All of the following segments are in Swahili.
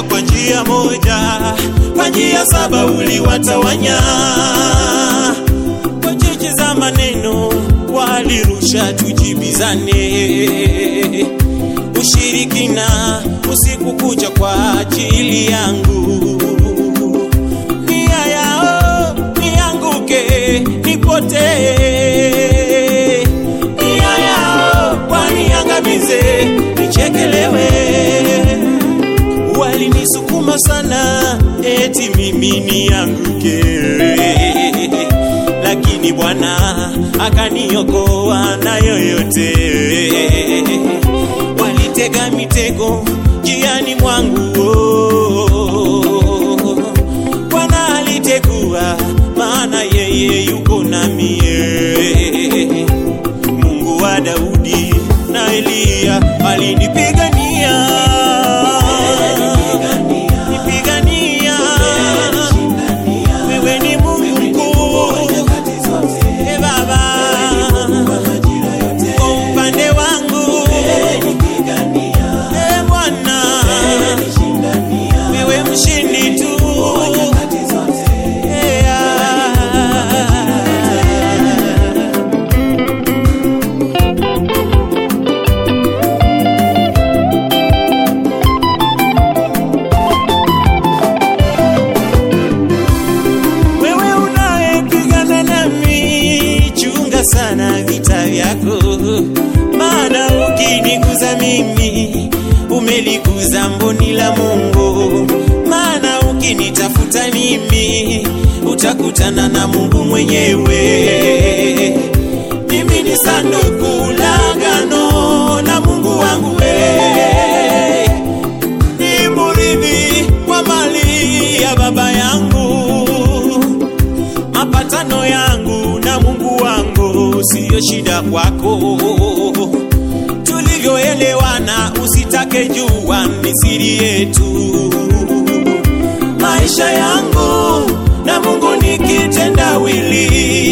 kwa njia moja, kwa njia saba uliwatawanya. Kwa cheche za maneno walirusha tujibizane, ushirikina usiku kucha kwa ajili yangu. Nia yao nianguke, nipotee, nia yao waniangamize, nichekelewe walinisukuma sana eti mimi nianguke, lakini Bwana akaniokoa na yoyote. Walitega mitego njiani mwangu, oh. Bwana alitegua, maana yeye yuko namie. Mungu wa Daudi na Eliya alinipigania nipigania. Wewe ni Mungu mkuu, e Baba, kwa upande wangu, e Bwana, wewe mshindi tu. E, ah. Wewe unayepigana nami, chunga sana vita vyako, maana ukiniguza mimi umeliguza mboni la Mungu. Maana ukinitafuta mimi utakutana na Mungu mwenyewe. Mimi ni sanduku la agano la Mungu wangu we ni murithi wa mali ya baba yangu mapatano yangu na Mungu wangu siyo shida kwako. Tulivyoelewana usitake jua, ni siri yetu. Maisha yangu na Mungu ni kitendawili,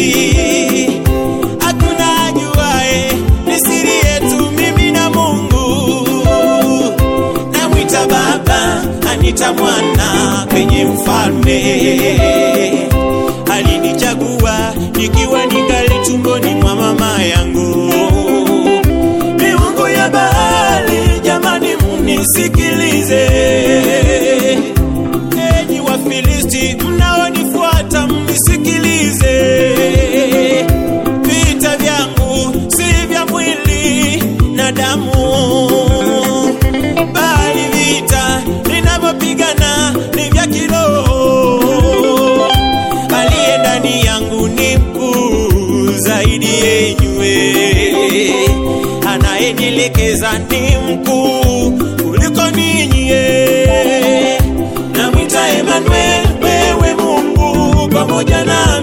hakuna ajuae, ni siri yetu mimi na Mungu. Namwita Baba, anita Mwana kwenye mfalme alinichagua nikiwa ningali tumboni mwa mama yangu. Miungu ya Baali, jamani, mnisikilize. Enyi Wafilisti mnaonifuata, mnisikilize. Vita vyangu si vya mwili na damu, bali vita ninavyopigana ni vya kiroho aliye ndani yangu ni mkuu zaidi yenywe, anayenielekeza ni mkuu kuliko ninyi. Namwita Emmanuel, wewe Mungu pamoja nami.